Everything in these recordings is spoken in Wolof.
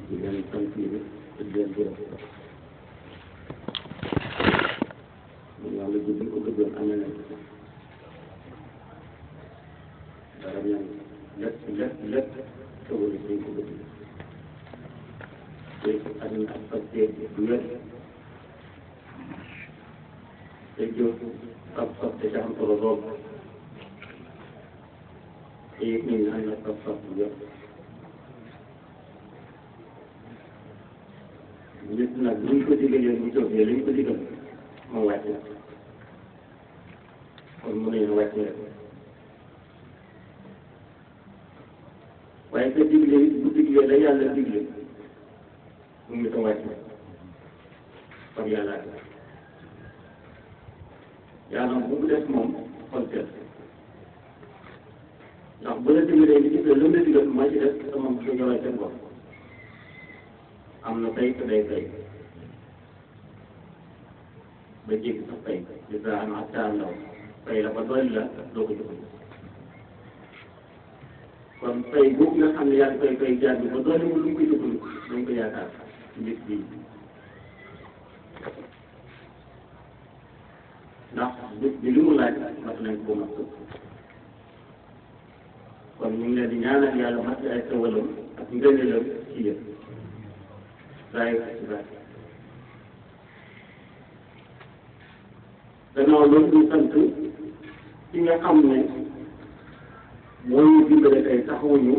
di leen sant yi te di leen gërëm mu yàlla ji bi ko bëggoon amee nañ dara ñaan lépp lépp lépp tawal dañ ko bëgg te àddina ak facteur bi du wér te jóg sab sab te ca am solo lool te it ñu naan la sab sab bu wér nit nag bu ñu ko digalee bu jógee li ñu ko digal moo wàcc na kon mu ne wàcc rek waaye ka digle bu diglee la yàlla digle mu ngi ko wàcc kon yàlla yàlla bu mu def moom xol seet ndax bu la diglee li gis la lu la digal maa ci def te moom su ñëwee seen bopp am na tey te day tey ba jéggi sax tey li daa am ak taa ndaw tey la ba doy la doo ko jëfandikoo kon tey boobu nga xam ne yaa ngi koy koy jaar bi ba doole mu lu mu koy jëfandikoo dañ ko yaakaar ci mbir bii ndax bés bi li mu laaj mat nañ ko mat kon ñu ngi leen di ñaanal yàlla mat ay tawalam ak ngëneelam ci yëpp saa yu si baax gannaaw loolu ñu sant ci nga xam ne moo ñu dimbale tey taxawuñu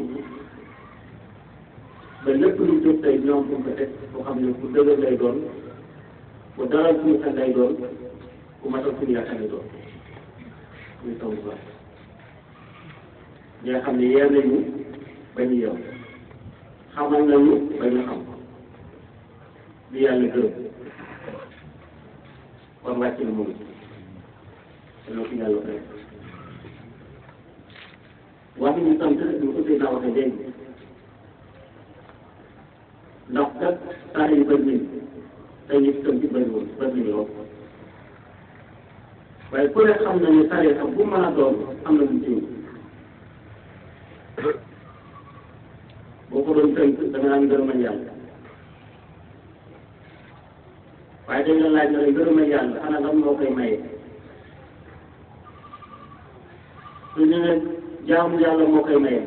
ba lépp lu jóg tey ñoom fu ko teg boo xam ne ku dëgër lay doon ku dalal suñu xel lay doon ku matal suñu yaakaar lay doon muy taw bu baax ñi nga xam ne yee nañu ba ñu yow xamal nañu ba ñu xam li yàlla gërëm kon wàcc na moom dana ko yàlla fay wax ñu sant ñu ko tey naa waxee léegi ndax kat saa yu bëri nañ tey ñu tënk bëriwul bëri nañu lool waaye ku ne xam na ne tariixa bu mën a doon am na lu ci boo ko doon tënk da nga naan ngërëmal yàlla waaye dañ la laaj na la ngërëmal yàlla ana lan moo koy maye su ñu ne jaamu yàlla moo koy maye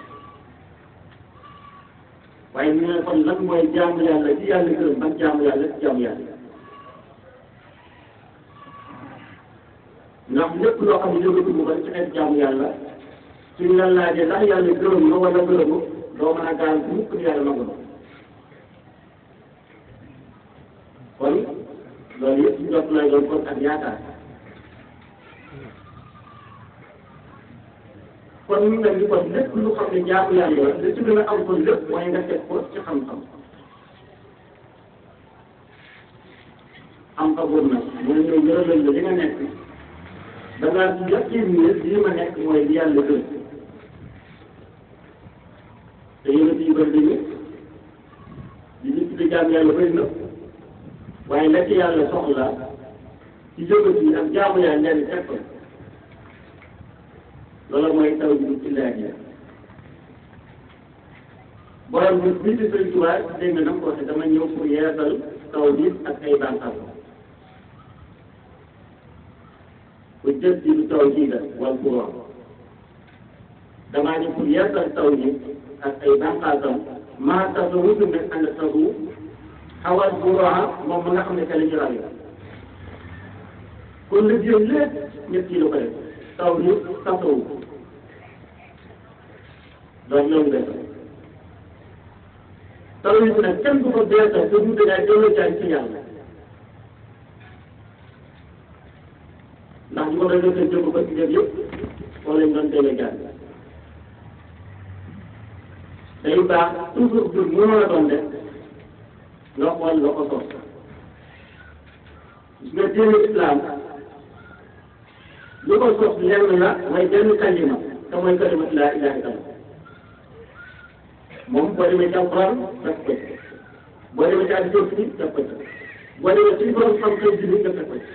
waaye ñu ne kon lan mooy jaamu yàlla ci yàlla gërëm ban jaamu yàlla ci jaamu yàlla ndax lépp loo xam ne yëngatu mu ko ci xeet jaamu yàlla suñ la laajee ndax yàlla gërëm na wala gërëmu doo mën a gaal bu mukk ni yàlla nangu na kon loolu yëpp jot lay doon kon ak yaakaar kon ñu mel ni kon lépp lu xam ne jaamu yàlla la li ci gën a am kon lépp mooy nga teg ko ci xam-xam am fa boobu nag mooy ñëw gërëmal la li nga nekk da ngaa ci yàqin ne lii ma nekk mooy li yàlla gën te yéen yi bëri nañu li ñu tuddee jaam yàlla bëri na waaye la ci yàlla soxla ci jógat yi ak jaamu yàlla leen teg ko loolu mooy taw bi ci laaj yi borom bi bii di Sëriñ Tuubaa dégg nga nam ko waxee dama ñëw pour yeesal taw bi ak ay bànqaas bu jël ci lu taw ji la wal courant damaa ñëw pour yeesal taw bi ak ay bànqaasam maa tax a wutu ne ànd taxu xawal courant moom ma nga xam ne que la ñu raw kon la jël lépp ñett yi la ko def taw bi taxawu donc loolu la taw yi nag kenn du ko beesal te du dangay delloo jaay ci yàlla ndax ñu ko doon defee jëm ko ci jëm yëpp wala ñu doon delloo jaay day baax toujours jur mënoo la doon def nga xool nga ko sos gis nga diine islam lu ko sos lenn la mooy benn kalima te mooy kalimatu laa ilaaha illallah moom boo demee ci alquran def ko ci boo demee ci àddina bi def ko ci boo demee ci borom xam-xam bi def ko ci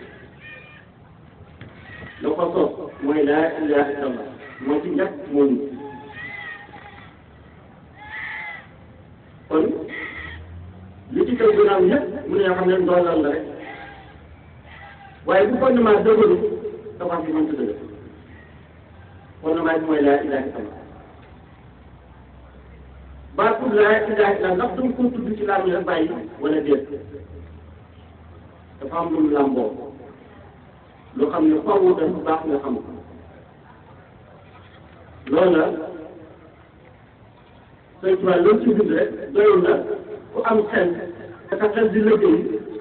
la ko sos mooy laa ilaaha illallah moo ci njëkk moo ñu kon koy gënaaw ñëpp mu ne xam ne ndoolal la rek waaye bu fondement dëgëru tabax bi mënta dëgër fondement bi mooy laa ilaaha illallaah baatu laa ilaaha illallaah ndax danga ko tudd ci laa rek bàyyi wala déet dafa am lu mu làmboo loo xam ne faaw dafa baax nga xam ko loolu la sëñ Tuubaa loolu ci bind rek doyul na ku am xel te sa xel di liggéey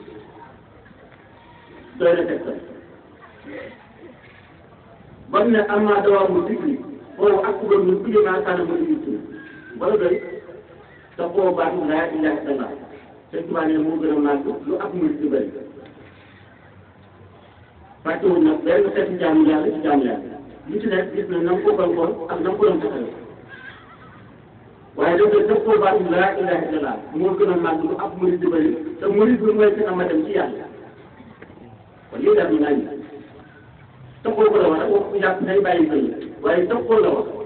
doy na tegtal ba mu ne amaa dawaa mu digli foofu ak ku doon ku maa kaana ma di yitti wala doy te foo baax laa ilaaha illallaah sëñ Tuubaa ne moo gën a màgg lu ak muy ci bëri fàttewul nag benn xeetu jaamu yàlla ci jaamu yàlla li ci nekk gis na na nga ko bankoon ak na nga ko doon taxawee waaye dafay def koo baatu laa ilaaha illallaah moo gën a màgg lu ab murid di bëri te murid bi mooy gën a ma dem ci yàlla kon lii daal di naan taxoo ko la wax wax ko jàpp day bàyyi bëri waaye taxoo la wax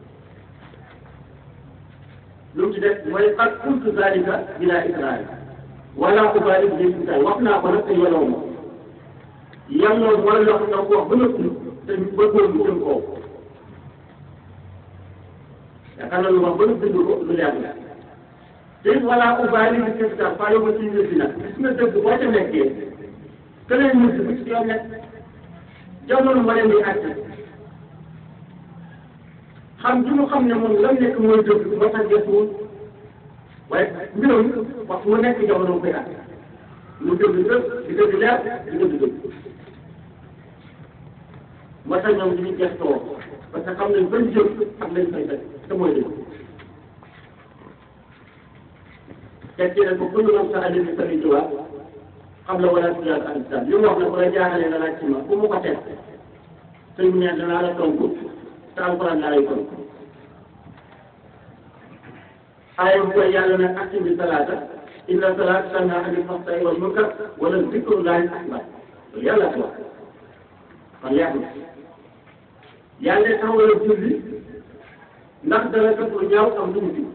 lu mu ci def mooy qad qultu zaalika bilaa ikraar wala ubaali bi insaay wax naa ko nag te yeloo ma yàlla wala loo xam ne ko wax ba nëpp te ñu bëggoon lu jëm kaw yaakaar naa lu wax ba nëpp dëgg ko lu leer la te it wala ubaali bi insaay faa yow ma ci mbir bi nag gis nga dëgg boo ca nekkee que leen mujj bu ci yow nekk jamono ma leen di àtte xam ji mu xam ne moom lan nekk mooy dëgg moo tax gëstuwul waaye mbiram wax mu nekk jamono koy àtte mu dëgg dëgg di dëgg leer di dëgg dëgg moo tax ñoom dañuy gëstoo parce que xam nañ ban jëm ak lañ fay fekk te mooy dëgg tekki ne ko ku ñu moom sa àll bi sëriñ Tuubaa xam la wala tuyaat al islam li mu wax ne bu la jaaxalee nga laaj ci ma fu mu ko teg sëñ bi ne danaa la tontu te alxuraan laa lay tontu aaya bu koy yàlla ne aqimi salaata inna salaata tanhaa anil fahshaa'i wal munkar wala zikrullaahi akbar loolu yàlla ko wax kon yàq na yàlla taxawal julli ndax dana def lu ñaaw am lu mu ji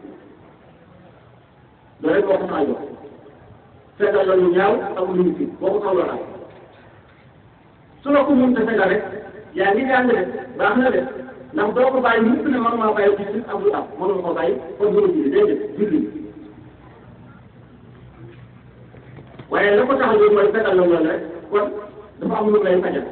loolu rek moo ko tax a jox fekkal la lu ñaaw ak lu ñu ci boo ko soxla am su la ko mënta fekkal rek yaa ngi jàng de baax na de ndax doo ko bàyyi mukk ne man maa bàyyi ci suuf ak lu am mënuma ko bàyyi kon mënu julli déedéet julli waaye la ko tax a jóg mooy fekkal la loolu rek kon dafa am lu lay fajal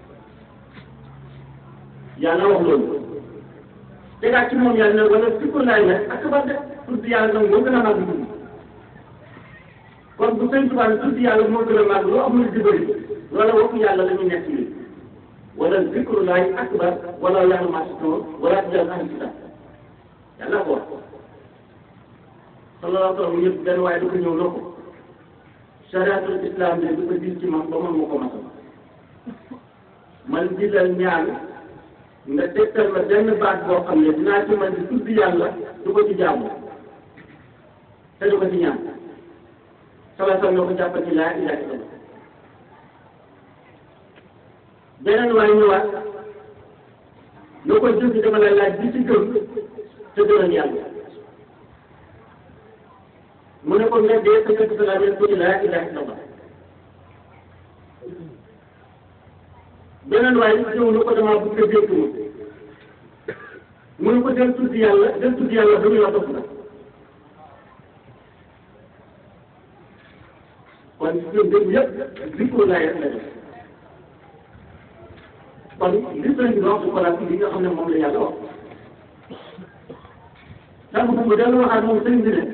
yàlla wax loolu tegaat ci moom yàlla ne wala sikkur laay ne ak ba de tudd yàlla nag moo gën a màgg dugg kon bu sëñ Tuubaa tudd yàlla moo gën a màgg loo amul di bëri loola waxu yàlla la ñu nekk nii wala zikrullaahi akbar wala yàlla maa si tool wala tijal ahli kitaab yàlla ko wax sallallahu alayhi wa sallam ñëpp benn waaye da ko ñëw loo ko chariatul islam bi du ko gis ci man ba man ma ko masal man jilal ñaan nga tegtal ma benn baat boo xam ne dinaa ci man di tudd yàlla du ko ci jaamu te du ko ci ñaan sala sal na ko jàppal ci laa ilaaha illallaah beneen waay ñëwaat loo ko jëf dama la laaj bi ci gëm te gënal yàlla mu ne ko nga dee sa fekk sa laaj ko ci laa ilaaha illallaah beneen waay ñëw na ko damaa bëgg a dégg ma mu ne ko del tudd yàlla del tudd yàlla ba ñu la dof la kon ñun dégg yëpp zikru laay rek la def kon li sëñ bi wax ko laaj li nga xam ne moom la yàlla wax ndax bu mu dellu waxaat moom sëñ bi ne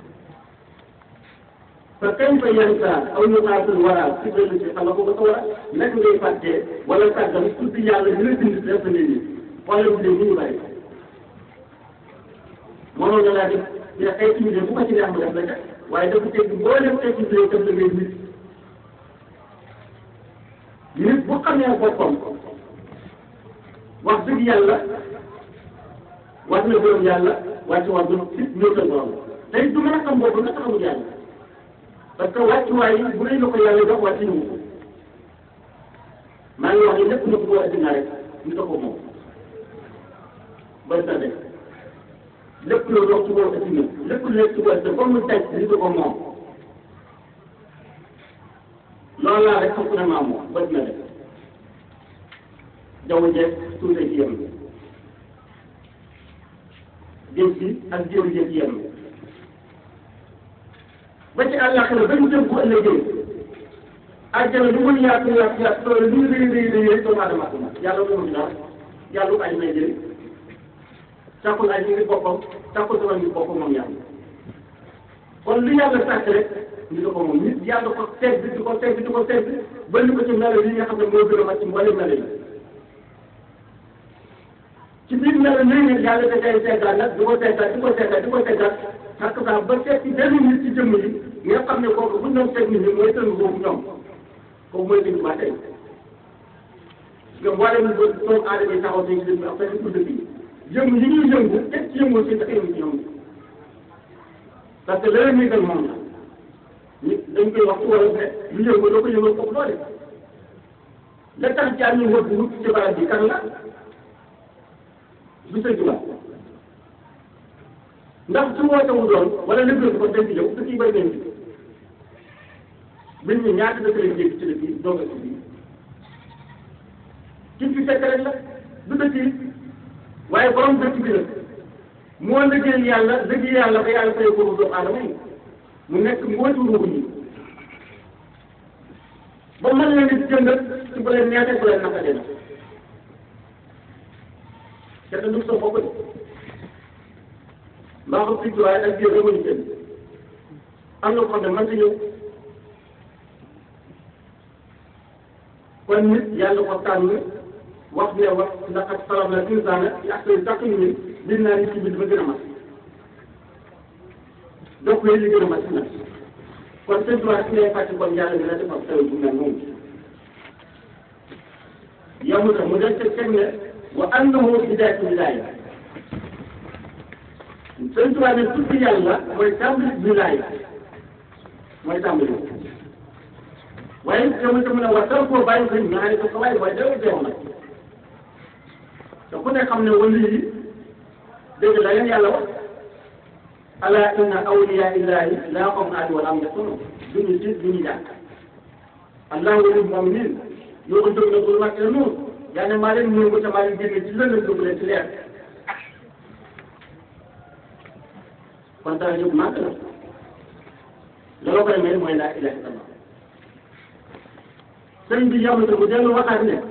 fa kayfa yansa aw yutaatul wara ci benn ci xam nga ko ko war a nekk ngay fàttee wala sàggan tudd yàlla dina bind def nit ñi wala bu dee ñu bàyyi mënoon na laa def mais ay tuuti bu ko ci neex mu def la ca waaye dafa teg boo dem teg ci biir def la ngay nit nit bu xamee boppam wax dëgg yàlla war na gërëm yàlla wàcc war na fit ñëwtal borom tey du mën a xam boppam nga taxawul yàlla parce que wàccuwaay yi bu dee la ko yàlla jox wàcc ñu ko maa ngi wax ni lépp na ko addina rek ñu ko moom ba sa def lépp loo dox ci kaw addina lépp lu nekk ci kaw addina comme mu teg ñu ko moom loolu laa rek fokk na maa moom ba dina def jaww jeeg suufee ci yem géej gi ak jéem jéeg yem ba ci àllaaxira ba ñu jëm bu ëllëgee àjjana lu muy yaatu yaatu yaatu loolu lu ñu rëy rëy rëy doomu aadama ko yàlla moomu ci dara yàlla ko aj may jëriñ takkul aj ngi boppam takkul sama ngi boppam moom yàlla kon lu yàlla sàkk rek ñu ko moom nit yàlla ko teg di ko teg di ko teg ba ñu ko ci melo yi nga xam ne moo gën a mat ci mboolem melo yi ci biir melo yi nag yàlla da koy seggaat nag di ko seggaat di ko seggaat di ko seggaat parce que ba seet ci benn nit ci jëmm yi nga xam ne kooku bu ñu doon teg nit ñi mooy tënk boobu ñoom kooku mooy tënk ba tey nga mboolem doomu aadama yi taxaw ci dëkk bi ak fenn pour dëkk yi yëngu yi ñuy yëngu teg ci yëngu si dafa yëngu ci ñoom parce que leneen muy gën moom la nit dañ koy wax ci wala ne lu yëngu doo ko yëngal foofu doole la tax jaar ñu wër bu ci barab bi kan la du sëñ ba ndax su woote wu doon wala lëkkal ko dañ ci ñëw dëkk yi bëri nañ ci biñ ñu ñaata dëkk lañ jéggi ci dëkk yi doog a ci bii ci fi fekk rek la du dëkk yi waaye borom dëkk bi nag moo liggéey yàlla liggéey yàlla ba yàlla fay ko doomu aadama yi mu nekk mbootu ruuxu ñi ba mën leen di jëndat ci bu leen neexee bu leen naqadee na te te du sa bopp de maa ko fii waaye ak biir remuñu kenn am na ko xam ne mën ta ñëw kon nit yàlla ko tànn wax ne wax ndax ak salam la insaana ci ak say takk ni biir naa nit ci biir ba gën a mat donc li gën a mat si nag kon seen droit si ngay fàcc kon yàlla dina defal taw bu mel noonu yow mu tax mu def teg ne wa annahu bidaayatu wilaaya seen droit ne tudd yàlla mooy tàmbali wilaaya mooy tàmbali waaye yow mu tax mu ne wa taw koo bàyyi ko ñaari ko waaye waaye dara teew nag te ku ne xam ne wali yi dégg la leen yàlla wax ala inna awliya illahi laa xawfun alayhim wa laa hum yaxzanun duñu tiit duñu jàkk allahu waliyul mu'minin yoo ko jóg na ko mag ila nuur yaa ne maa leen ñëw te maa leen génne ci lëndëm dugg leen ci leer kon dara yëpp màgg la loolu koy may mooy laa ilaha illallah sëñ bi yamata mu dellu waxaat ne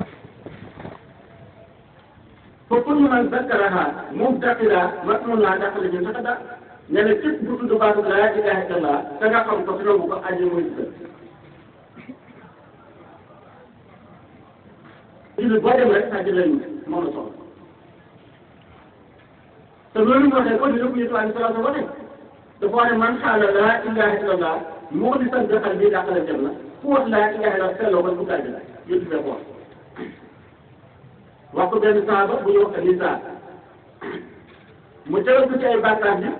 fa kullu man zakkaraha mubtaqila masmun laa dàqale ñu sax da ne la képp bu tudd baatu laa ilaha illallah da nga xam ko fi nangu ko aji muy dëgg jullit boo dem rek aji lañu moom la soxla te loolu mu waxee ko dina ko yëtu alayhi salaatu wa ne dafa wax ne man xaala laa ilaha illallah moo di san dëxal bi dàqale jëm na ku wax laa ilaha illallah selloo ko bu gàddi la yëtu fee ko wax wax ko benn saaba bu ñu wax ni saa mu tegal ko ci ay bàkkaar bi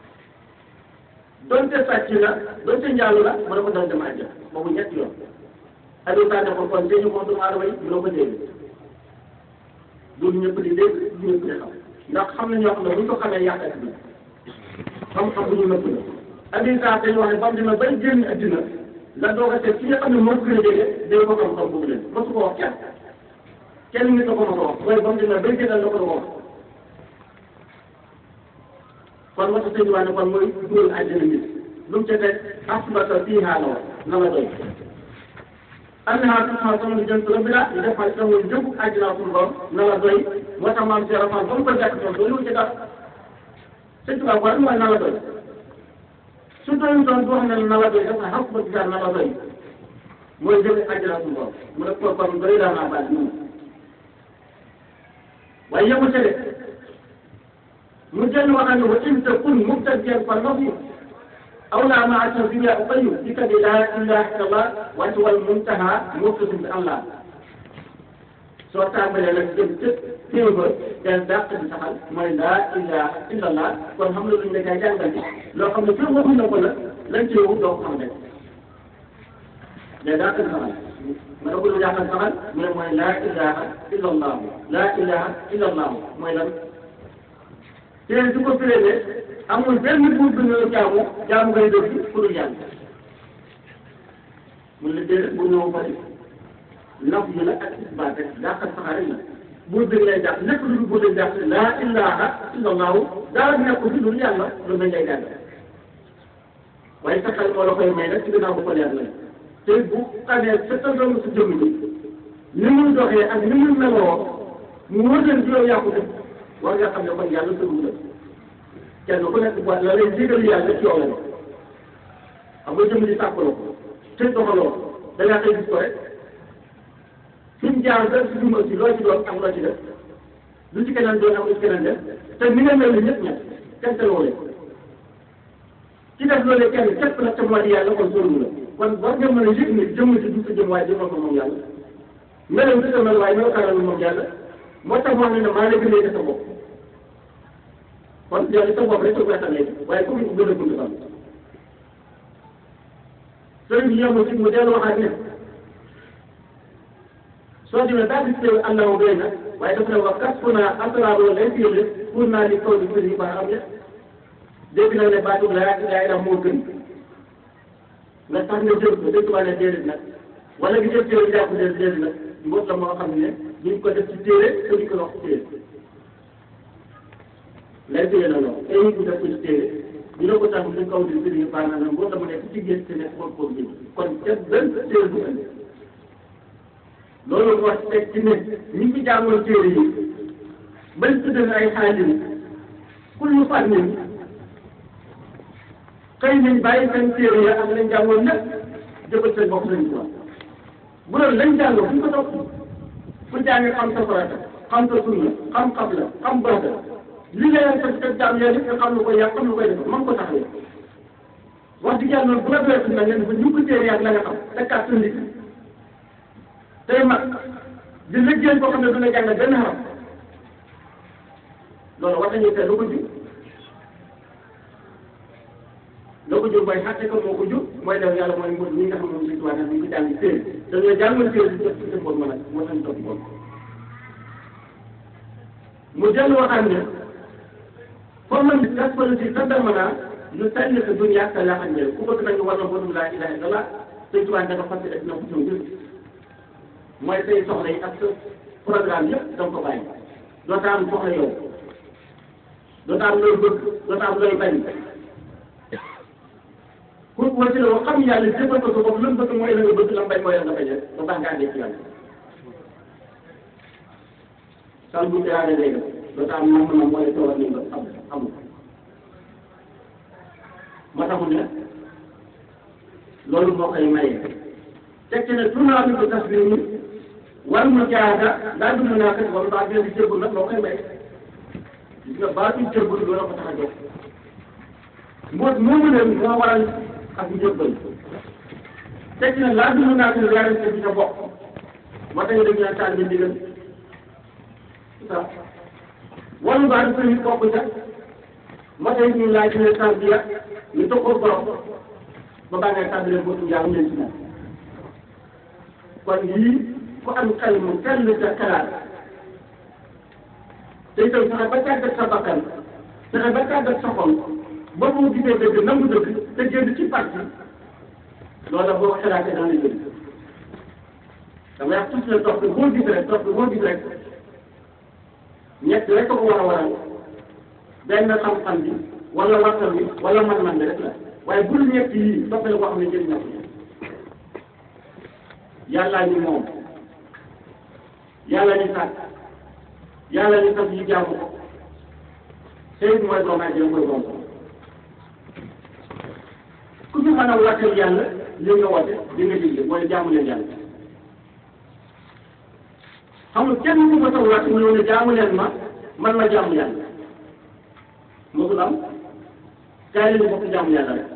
donte sàcc la donte njaalu la mu ne ko doon dem àjjana boobu ñetti yoon Aliou Sane ko kon te ñu ko doomu aadama yi mënoo ko dégg loolu ñëpp di dégg du ñëpp di xam ndax xam na ñoo xam ne bu ñu ko xamee yàq ak bi xam-xam bu ñu nëpp la Aliou Sane dañu wax ne ba mu demee bay génn addina la doog a seet ki nga xam ne moo ko gën a jege day ko xam-xam boobu leen mosu ko wax kenn kenn nit a ko mën a wax mooy ba mu demee bay génnal la ko doon wax kon moo tax sëñ bi ne kon mooy dugal àjjana nit lu mu ca teg asbata fiihaa la wax na la doy annahaa tusmaa sama jant la bi la ñu def xaalis sama njëgu àjjana suñu borom na la doy moo tax maam Cheikh Fall ba mu ko jàkk toon doolu ci dara sëñ Tuubaa ko rek mooy na la doy su doon doon boo xam ne na la doy dafa xam ba ci na la doy mooy jëg àjjana suñu borom mu ne ko kon doy daa naa baal moom waaye yëngu ca de mu jël wax ne wa in takun mubtadiyan fa nafi aw laa maa tarbiya uqayu dika bi laa ilaha illallah wante wal muntaha muftasim bi allah soo tàmbalee nag jëm ca téew ba del dàq di saxal mooy laa ilaha illallah kon xam na luñ la koy jàngal loo xam ne fii waxuñ na ko la lañ ci yow doo ko xam ne del dàq di saxal ma ne ko lu jàngal saxal mu ne mooy laa ilaha illallah laa ilaha illallah mooy lan te su ko firee ne amul benn buur bu ñu jaamu jaamu ngay def ku dul yàlla mun la déedéet bu ñëw bari naf yi la ak isbaat rek dàqal saxaar rek la buur bi lay jàpp lépp lu buur di jàpp laa ilaha illallahu dara nekk fi lu yàlla lu mel ngay jàng waaye sa xel moo la koy may nag ci ginnaaw bu ko leer la te bu amee sa tëndoon sa jëmm ji ni muy doxee ak ni muy meloo mu wër leen juróom yaa ko def war nga xam ne kon yàlla tënku la kenn ku nekk bu la lay jégal yàlla ci yow la xam nga jëmm ji sàkkaloo ko te doxaloo da ngaa koy gis ko rek fi mu jaar ba si duma si loo ci doon am loo ci def lu ci keneen doon am lu ci keneen def te ni nga mel ni ñëpp ñett kenn te loolee ci def loolee kenn képp nag te moo di yàlla kon sóoru la kon war nga mën a yëg ni jëmm si du sa jëm waaye jëmmal ko moom yàlla melow du sa mel waaye melo karal moom yàlla moo tax moo ne ne maa la gënee sa bopp kon yow sa bopp rek sa koy xamee waaye comme ko gën a gudd xam sëriñ bi yemul ci mu dellu waxaat ne soo demee daal di teew allahu doy na waaye dafa ne wax kas fu naa asalaamaaleykum lay téye pour naa di kaw di kër yi baax am ne dégg na ne baatu la yaa yaa moo gën nga tax nga jël ko dëkk waa ne déedéet nag wala nga jël téere jàpp déedéet déedéet nag mbóot la moo xam ne duñ ko def ci téere te duñ ko wax ci téere lay téye na lool te ñu ko def ko ci téere ñu ne ko tax di kaw di kër yi baax na nag mbóot la mu nekk ci géej te nekk xool xool kon te benn téere bu andi loolu moo teg ci ne ñi ci jàngoon téere yi bañ tuddee ay xaalis ku ñu fànn xëy nañ bàyyi seen téere ya ak lañ jàngoon lépp jëfal seen bopp lañ ko bu doon lañ jàngoo fu ñu ko topp ku jàngi xam sa farata xam sa sunna xam xam la xam baax la li nga leen fekk teg jaam yàlla nga xam lu koy yàq xam lu koy def man ko taxawee wax dëgg yàlla loolu bu la doyee na ngeen ñu ko téere yàgg la nga xam tekkaat sa nit tey mag di liggéey boo xam ne du la jàngal benn xaram loolu war nañu seet lu ko jur loo ko jur mooy xàtte ko moo ko jur mooy def yàlla mooy mbir mi nga xam ne moom suñu tubaab ñu ngi ko jàng téere dañoo jàngal téere di def ci seen bopp ma nag moo tax ñu topp bopp mu dellu waxaan ne foo mën di gaspal si sa damana lu sànni sa dunya sa laa xam ku bëgg nañu war na botum laa ilaha illallah suñu tubaab dafa fas def na ko suñu jur mooy say soxla yi ak sa programme yëpp da nga ko bàyyi doo ta am soxla yow doo ta am looy bëgg doo ta am looy bañ pour wàcc la wax xam yàlla jëfal ko sa bopp lan bëgg mooy la nga bëgg la bañ mooy la nga bañ rek ba baax nga àndee ci yàlla sal bu tiraade day def doo ta am nam nam mooy tawar ni nga xam xam moo taxul ne loolu moo koy maye teg ci ne tournoi bi ko tas bi ni war mu jaada daal du mën a kat wala baa dina di jëbbul nag moo koy may gis nga baa du jëbbul loolu ko tax a jóg mboot moomu ne moo waral ak njëbbal teg ci ne laa du mën a kat weerante bi sa bokk moo tax ñu dañu naan taal bi ndigal sa wala baa du sëriñ bokk ca moo tax ñu laaj ne tarbiya ñu tokkoo borom ba baa ngay tàmbalee bootu njaamu leen ci moom kon yii ku am xel mu tell sa xalaat te itam fexe ba tàggat sa bakkan fexe ba tàggat sa xol ba mu gisee dëgg nangu dëgg te génn ci parti loola boo xalaatee dana jël dama wax tuuti la topp boo gis rek topp boo gis rek ñett rek ko war a waral benn xam-xam bi wala waxtaan bi wala man-man bi rek la waaye bul ñett yii toppale koo xam ne jëriñ na ko yàllaa ñu moom yàlla ñu sàkk yàlla ñu sàkk ñu jaamu ko sëy mooy doom ak mooy doom ku ñu mën a wàttal yàlla li nga wàtte li nga digle mooy jaamu leen yàlla xam nga kenn ku ma taw wàtt mu ñëw ne jaamu leen ma man ma jaamu yàlla mosul am kaay leen bokk jaamu yàlla rek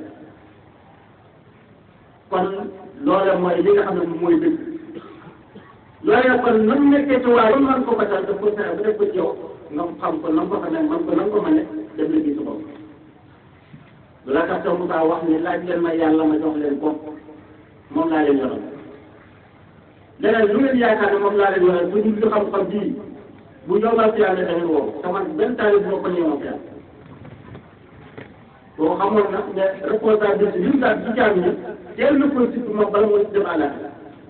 kon loola mooy li nga xam ne mooy dëgg loola kon nam nekkee ci waaye man ko batal daf ko fexe ba def ko ci yow nga xam ko nam ko xamee man ko nam ko mëne def la gis bopp la tax taw Moussa wax ni laaj leen ma yàlla ma jox leen ko moom laa leen yoral leneen lu ngeen yaakaar ne moom laa leen yoral bu ñu xam-xam bii bu ñëwal ci yàlla da ngeen woo te man benn taali bu ma ko ñëwoon fi boo xamoon nag ne responsabilité bi mu daal ci jaam ñi teel na ko surtout moom bala mooy dem àllaaxira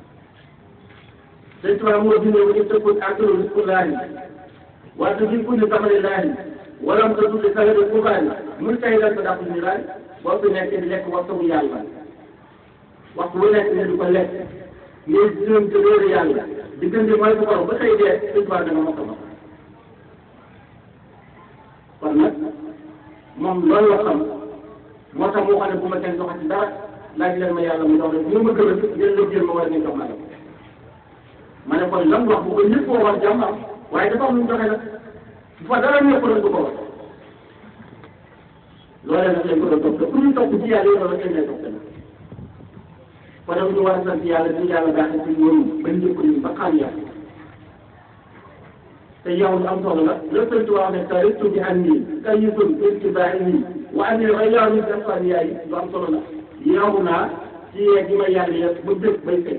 sëñ Tuubaa moo bindee wa ittaqul aaxiru rizqullaahi wa tudrikul samarillaahi walam tadul li sagari kubaani muy tay dal ko dàq ñu laaj boo fi nekk di lekk waxtu bu yàlla waxtu bu nekk ne du ko lekk ngay jëm te réeru yàlla diggante mooy bu ko ba tey dee sëñ Tuubaa dana mokk ma kon nag moom loolu la xam moo tax moo xam ne bu ma kenn joxati dara laaj leen ma yàlla mu jox leen bu ma gën a jël la jël ma war ngeen jox ma la ma ne kon lan wax bu ko ñëpp koo wax jàmm am waaye dafa am lu mu joxe nag bu fa dara ñëpp doon du ko wax loolee nag lañ ko doon topp te pour ñu topp ci yàlla yow la kenn lay topp nag kon nag ñu war a sant yàlla di yàlla baaxee ci ñoom ba njëkk ñu ba xam yàlla te yow lu am solo la le sëñ Tuubaa ne taritu bi an nii kayisun irtibaai nii wa an nii rayaaw ni defan yaay lu am solo la yow naa ci yee gi ma yàlla yëpp ba dëkk bay fay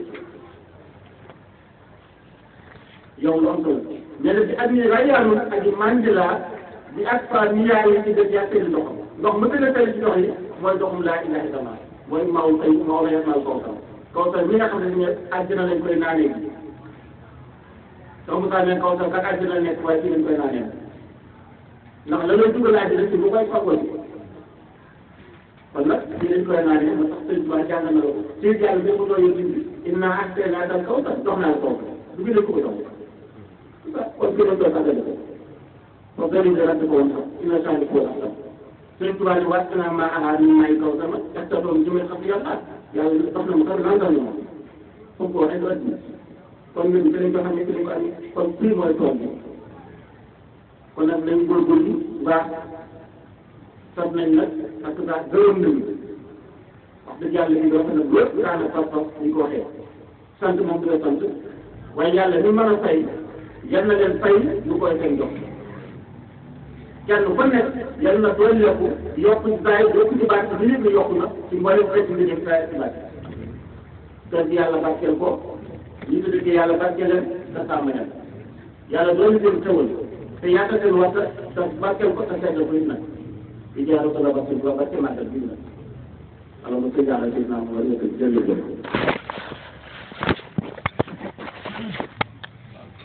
yow lu am solo mais nag bi an nii rayaaw ak i mandila di ak fa ni yaay yi ci def yaa tëri ndoxam ndox ma gën a tëri ci ndox yi mooy ndoxum laa ilaha illallah mooy maaw tey maaw la yet maaw kawsar kawsar mi nga xam ne ne àddina lañ koy naanee gi donc Moussa ne kaw sax kat àddina nekk waaye fii lañ koy naanee ndax la lay dugal àddina si bu koy fagoo ji kon nag fii lañ koy naanee ba tax sëñ Tuubaa jàng na la ko si jàll bi mu doon yëg indi inna ahsaynaaka al-kawsar jox naa la kawsar du gën a ko jox kon fii lañ koy fagale ko kon gën a ràdd ko woon sax inna saani ko sax sëñ Tuubaa ne wàcc naa maa ahaa ni may kaw sama est ce que doom jëmee xam yàlla yàlla dox na ma sax langal na ma comme ko waxee du àddina kon ñun ci lañ ko xamee ci lañ ko amee kon fii mooy tool bi kon nag nañ góorgóorlu baax sant nañ nag parce que daal gërëm nañu wax dëgg yàlla li doon nag lépp daana pas pas ñu ko waxee sant moom du la sant waaye yàlla ni mën a fay yal na leen fay lu koy seen jox kenn ku nekk yal na doon yokku yokku ci saa yi yokku ci baat bi yëpp yokku na ci mboolem xeetu li nekk saa yi ci baat te yàlla barkeel ko ñu ngi dëkk yàlla barkeel leen te sàmm leen yàlla doon leen xewal te yaakaar seen waxta te barkeel ko te seetlu ko it nag di jaaroo ko la barkeel ko barkeel màggal bi nag alors que yàlla gis naa mo war nga ko jërëjëf